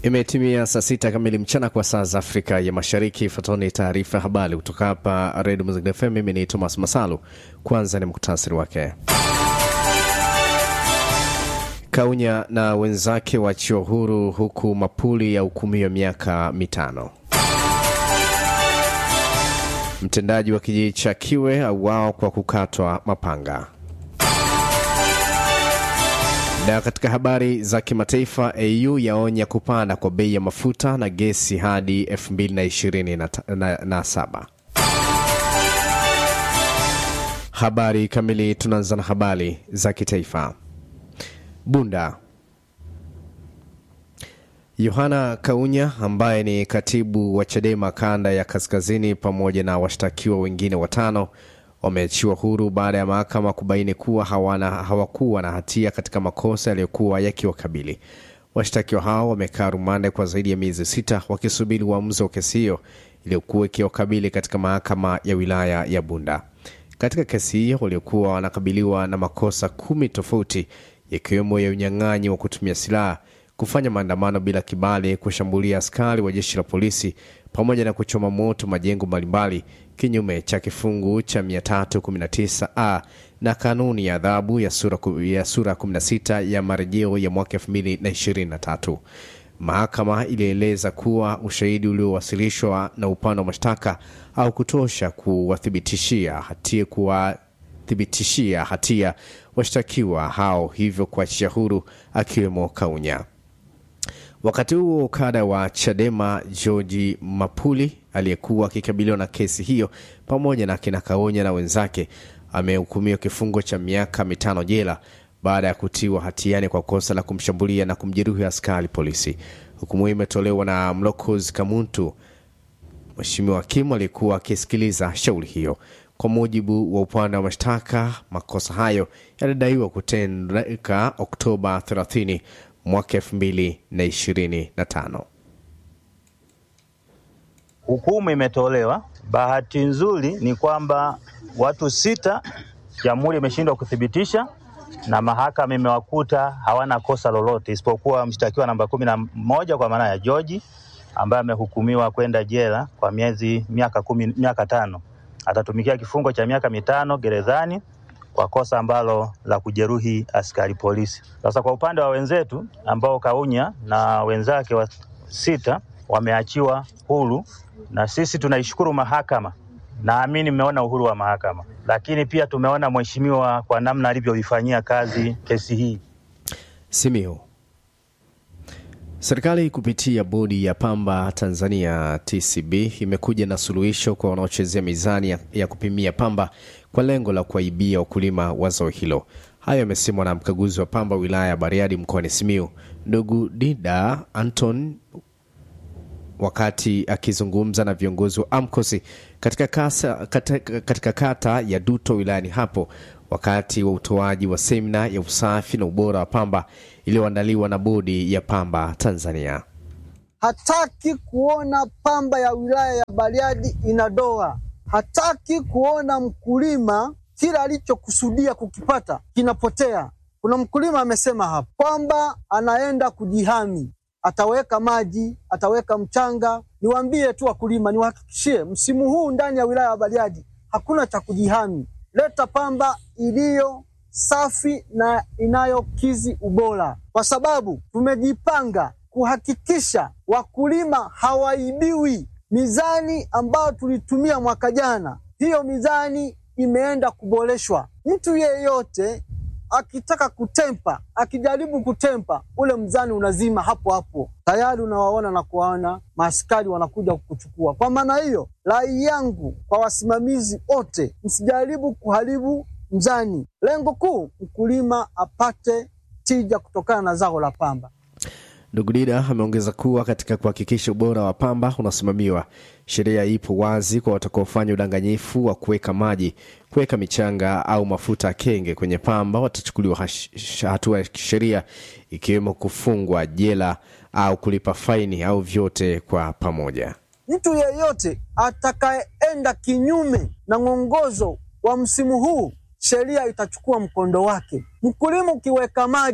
Imetimia saa sita kamili mchana kwa saa za Afrika ya Mashariki. Ifuatoni taarifa ya habari kutoka hapa Redio Muziki FM. Mimi ni Thomas Masalu. Kwanza ni muktasari wake. Kaunya na wenzake waachiwa huru huku Mapuli ya hukumiwa miaka mitano. Mtendaji wa kijiji cha Kiwe auao kwa kukatwa mapanga. Na katika habari za kimataifa, AU yaonya kupanda kwa bei ya mafuta na gesi hadi 2027. Habari kamili, tunaanza na habari za kitaifa. Bunda. Yohana Kaunya ambaye ni katibu wa Chadema kanda ya kaskazini pamoja na washtakiwa wengine watano wameachiwa huru baada ya mahakama kubaini kuwa hawana, hawakuwa na hatia katika makosa yaliyokuwa yakiwakabili. Washtakiwa hao wamekaa rumande kwa zaidi ya miezi sita wakisubiri uamuzi wa kesi hiyo iliyokuwa ikiwakabili katika mahakama ya wilaya ya Bunda. Katika kesi hiyo waliokuwa wanakabiliwa na makosa kumi tofauti yakiwemo ya unyang'anyi wa kutumia silaha, kufanya maandamano bila kibali, kushambulia askari wa jeshi la polisi pamoja na kuchoma moto majengo mbalimbali kinyume cha kifungu cha 319a na kanuni ya adhabu ya sura, ya sura 16 ya marejeo ya mwaka 2023. Mahakama ilieleza kuwa ushahidi uliowasilishwa na upande wa mashtaka au kutosha kuwathibitishia hatia kuwathibitishia hatia washtakiwa hao, hivyo kuachia huru akiwemo Kaunya. Wakati huo kada wa Chadema George Mapuli aliyekuwa akikabiliwa na kesi hiyo pamoja na kina Kaonya na wenzake amehukumiwa kifungo cha miaka mitano jela baada ya kutiwa hatiani kwa kosa la kumshambulia na kumjeruhi askari polisi. Hukumu hiyo imetolewa na Mlokozi Kamuntu, mheshimiwa hakimu aliyekuwa akisikiliza shauri hiyo. Kwa mujibu wa upande wa mashtaka, makosa hayo yalidaiwa kutendeka Oktoba 30 mwaka 2025. Hukumu imetolewa. Bahati nzuri ni kwamba watu sita jamhuri imeshindwa kuthibitisha na mahakama imewakuta hawana kosa lolote isipokuwa mshtakiwa namba kumi na moja kwa maana ya George ambaye amehukumiwa kwenda jela kwa miezi miaka kumi, miaka tano. Atatumikia kifungo cha miaka mitano gerezani kwa kosa ambalo la kujeruhi askari polisi. Sasa kwa upande wa wenzetu ambao Kaunya na wenzake wa sita wameachiwa huru, na sisi tunaishukuru mahakama. Naamini mmeona uhuru wa mahakama, lakini pia tumeona mheshimiwa kwa namna alivyoifanyia kazi kesi hii. Simiyu. Serikali kupitia bodi ya pamba Tanzania TCB imekuja na suluhisho kwa wanaochezea mizani ya, ya kupimia pamba kwa lengo la kuwaibia wakulima wa zao hilo. Hayo yamesemwa na mkaguzi wa pamba wilaya ya Bariadi mkoani Simiyu, ndugu Dida Anton wakati akizungumza na viongozi wa AMCOS katika, kasa, katika, katika kata ya Duto wilayani hapo wakati wa utoaji wa semina ya usafi na ubora wa pamba iliyoandaliwa na bodi ya pamba Tanzania. Hataki kuona pamba ya wilaya ya Bariadi inadoa. Hataki kuona mkulima kila alichokusudia kukipata kinapotea. Kuna mkulima amesema hapa kwamba anaenda kujihami, ataweka maji, ataweka mchanga. Niwaambie tu wakulima, niwahakikishie, msimu huu ndani ya wilaya ya Bariadi hakuna cha kujihami. Leta pamba iliyo safi na inayokizi ubora, kwa sababu tumejipanga kuhakikisha wakulima hawaibiwi. Mizani ambayo tulitumia mwaka jana, hiyo mizani imeenda kuboreshwa. Mtu yeyote akitaka kutempa, akijaribu kutempa, ule mzani unazima hapo hapo, tayari unawaona na kuwaona maaskari wanakuja kukuchukua. Kwa maana hiyo, rai yangu kwa wasimamizi wote, msijaribu kuharibu mzani. Lengo kuu, mkulima apate tija kutokana na zao la pamba. Ndugu Dida ameongeza kuwa katika kuhakikisha ubora wa pamba unasimamiwa, sheria ipo wazi kwa watakaofanya udanganyifu wa kuweka maji, kuweka michanga au mafuta kenge kwenye pamba, watachukuliwa hatua ya kisheria, ikiwemo kufungwa jela au kulipa faini au vyote kwa pamoja. Mtu yeyote atakayeenda kinyume na mwongozo wa msimu huu sheria itachukua mkondo wake. Mkulima ukiweka maji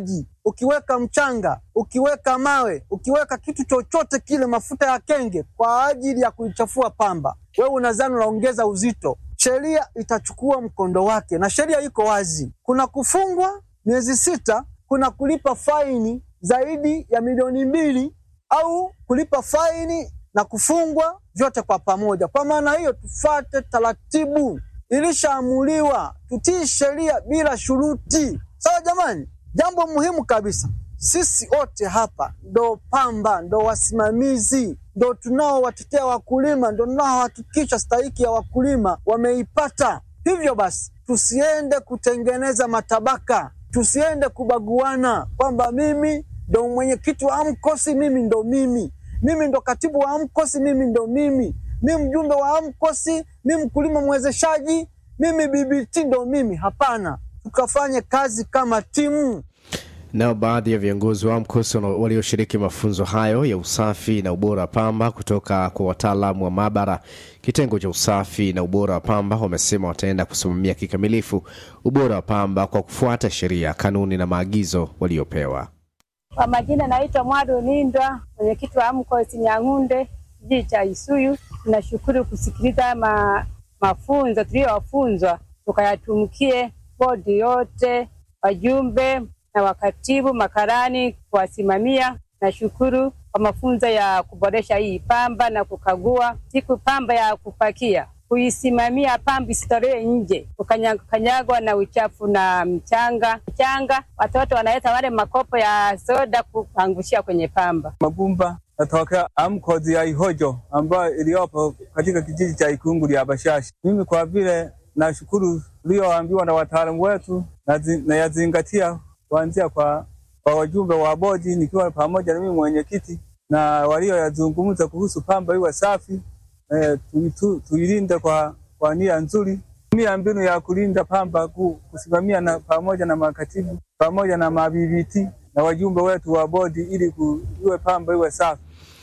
ukiweka mchanga, ukiweka mawe, ukiweka kitu chochote kile, mafuta ya kenge kwa ajili ya kuichafua pamba, wewe unadhani unaongeza uzito. Sheria itachukua mkondo wake, na sheria iko wazi. Kuna kufungwa miezi sita, kuna kulipa faini zaidi ya milioni mbili au kulipa faini na kufungwa vyote kwa pamoja. Kwa maana hiyo, tufate taratibu, ilishaamuliwa, tutii sheria bila shuruti. Sawa jamani? Jambo muhimu kabisa, sisi wote hapa ndo pamba, ndo wasimamizi, ndo tunaowatetea wakulima, ndo tunaohakikisha stahiki ya wakulima wameipata. Hivyo basi, tusiende kutengeneza matabaka, tusiende kubaguana kwamba mimi ndo mwenyekiti wa AMCOS, mimi ndo mimi, mimi ndo katibu wa AMCOS, mimi ndo mimi, mi mjumbe wa AMCOS, mi mkulima mwezeshaji, mimi BBT ndo mimi. Hapana, tukafanye kazi kama timu. Nao baadhi ya viongozi wa AMCOS walioshiriki mafunzo hayo ya usafi na ubora wa pamba kutoka kwa wataalamu wa maabara kitengo cha usafi na ubora wa pamba wamesema wataenda kusimamia kikamilifu ubora wa pamba kwa kufuata sheria, kanuni na maagizo waliopewa. Kwa majina naitwa Mwadu Nindwa, mwenyekiti wa AMCOS Nyang'unde, kijiji cha Isuyu. Tunashukuru kusikiliza ma, mafunzo tuliyowafunzwa, tukayatumikie bodi yote, wajumbe na wakatibu, makarani kuwasimamia. Nashukuru kwa mafunzo ya kuboresha hii pamba na kukagua siku pamba ya kupakia kuisimamia pamba isitolewe nje kukanyagwa na uchafu na mchanga mchanga. Watoto wanaleta wale makopo ya soda kuangushia kwenye pamba. Mabumba natokea AMCOS ya Ihojo ambayo iliyopo katika kijiji cha Ikungu ya Bashashi. Mimi kwa vile nashukuru ulioambiwa na wataalamu wetu nayazingatia kuanzia kwa, kwa wajumbe wa bodi nikiwa pamoja na mimi mwenyekiti na walioyazungumza kuhusu pamba iwe safi eh, tuilinde kwa, kwa nia nzuri, tumia mbinu ya kulinda pamba kusimamia na pamoja na makatibu pamoja na mabibiti na wajumbe wetu wa bodi ili iwe pamba iwe safi.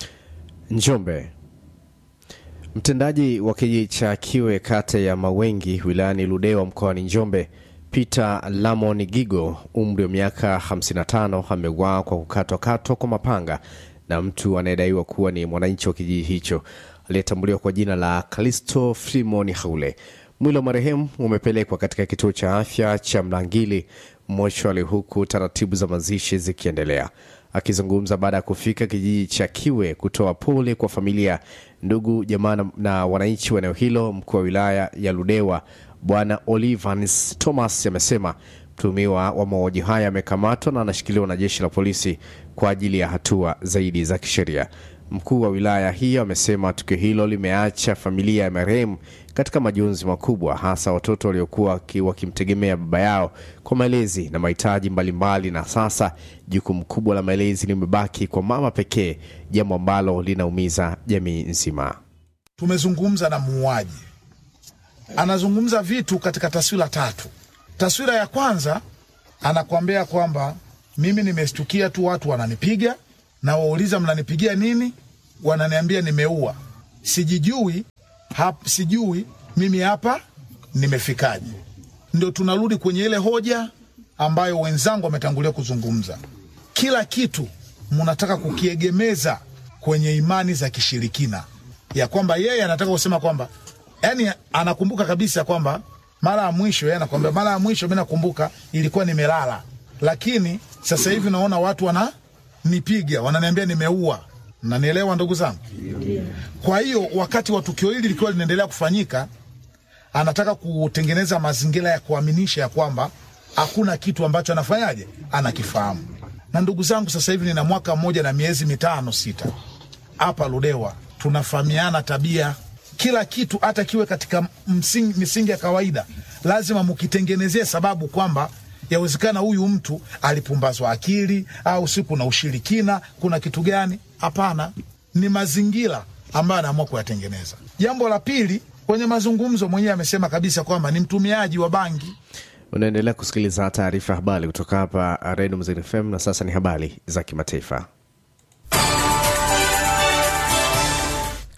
Njombe. Mtendaji wa kijiji cha Kiwe kata ya Mawengi wilayani Ludewa mkoani Njombe Peter Lamon Gigo umri wa miaka 55 ameuawa kwa kukatwakatwa kwa mapanga na mtu anayedaiwa kuwa ni mwananchi wa kijiji hicho aliyetambuliwa kwa jina la Kalisto Frimon Haule. Mwili wa marehemu umepelekwa katika kituo cha afya cha Mlangili mochwali, huku taratibu za mazishi zikiendelea. Akizungumza baada ya kufika kijiji cha Kiwe kutoa pole kwa familia, ndugu, jamaa na wananchi wa eneo hilo, mkuu wa wilaya ya Ludewa Bwana Olivans Thomas amesema mtuhumiwa wa mauaji haya amekamatwa na anashikiliwa na jeshi la polisi kwa ajili ya hatua zaidi za kisheria. Mkuu wa wilaya hiyo amesema tukio hilo limeacha familia ya marehemu katika majonzi makubwa, hasa watoto waliokuwa wakimtegemea baba yao kwa malezi na mahitaji mbalimbali, na sasa jukumu kubwa la malezi limebaki kwa mama pekee, jambo ambalo linaumiza jamii nzima. Tumezungumza na muuaji, anazungumza vitu katika taswira tatu. Taswira ya kwanza anakuambia kwamba mimi nimeshtukia tu watu wananipiga na wauliza mnanipigia nini? Wananiambia nimeua, sijijui hap, sijui mimi hapa nimefikaje. Ndio tunarudi kwenye ile hoja ambayo wenzangu wametangulia kuzungumza. Kila kitu mnataka kukiegemeza kwenye imani za kishirikina, ya kwamba yeye anataka kusema kwamba yani, anakumbuka kabisa kwamba mara ya mwisho yeye anakwambia, mara ya mwisho mimi nakumbuka ilikuwa nimelala, lakini sasa hivi naona watu wana nipiga wananiambia nimeua. Nanielewa ndugu zangu? Kwa hiyo wakati wa tukio hili likiwa linaendelea kufanyika, anataka kutengeneza mazingira ya kuaminisha ya kwamba hakuna kitu ambacho anafanyaje, anakifahamu. Na ndugu zangu, sasa hivi nina mwaka mmoja na miezi mitano sita hapa Ludewa, tunafahamiana tabia, kila kitu, hata kiwe katika msingi, misingi ya kawaida, lazima mukitengenezee sababu kwamba yawezekana huyu mtu alipumbazwa akili au si kuna ushirikina, kuna kitu gani? Hapana, ni mazingira ambayo anaamua kuyatengeneza. Jambo la pili, kwenye mazungumzo mwenyewe amesema kabisa kwamba ni mtumiaji wa bangi. Unaendelea kusikiliza taarifa habari kutoka hapa Redio Mzini FM, na sasa ni habari za kimataifa.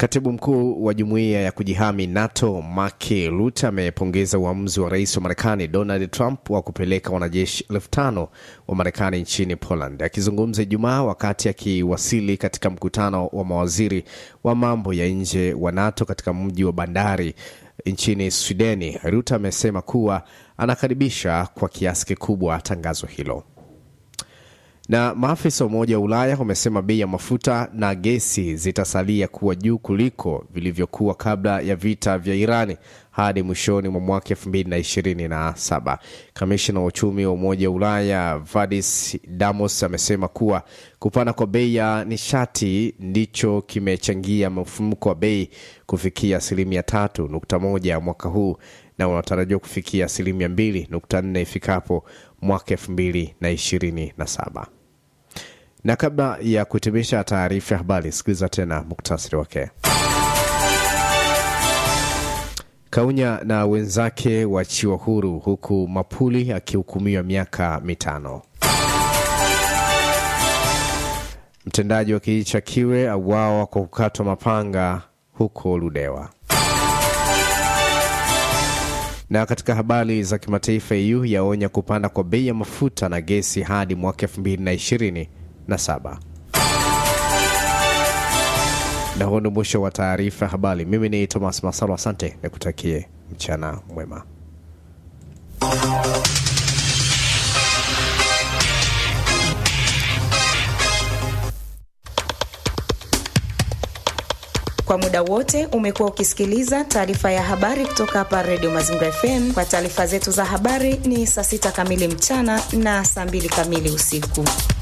Katibu mkuu wa jumuiya ya kujihami NATO Mark Rutte amepongeza uamuzi wa rais wa Marekani Donald Trump wa kupeleka wanajeshi elfu tano wa Marekani nchini Poland. Akizungumza Ijumaa wakati akiwasili katika mkutano wa mawaziri wa mambo ya nje wa NATO katika mji wa bandari nchini Swideni, Rutte amesema kuwa anakaribisha kwa kiasi kikubwa tangazo hilo na maafisa wa Umoja wa Ulaya wamesema bei ya mafuta na gesi zitasalia kuwa juu kuliko vilivyokuwa kabla ya vita vya Irani hadi mwishoni mwa mwaka elfu mbili na ishirini na saba. Kamishna wa uchumi wa Umoja wa Ulaya Vadis Damos amesema kuwa kupanda kwa bei ya nishati ndicho kimechangia mfumuko wa bei kufikia asilimia tatu nukta moja mwaka huu na unatarajiwa kufikia asilimia mbili nukta nne ifikapo mwaka elfu mbili na ishirini na saba. Na kabla ya kuhitimisha taarifa ya habari, sikiliza tena muktasari wake. Kaunya na wenzake waachiwa huru huku Mapuli akihukumiwa miaka mitano. Mtendaji wa kijiji cha Kiwe auawa kwa kukatwa mapanga huko Ludewa. Na katika habari za kimataifa, EU yaonya kupanda kwa bei ya mafuta na gesi hadi mwaka elfu mbili na ishirini na saba. Na huo ni mwisho wa taarifa ya habari. Mimi ni Thomas Masalo, asante nikutakie mchana mwema. Kwa muda wote umekuwa ukisikiliza taarifa ya habari kutoka hapa Redio Mazingira FM. Kwa taarifa zetu za habari ni saa sita kamili mchana na saa mbili kamili usiku.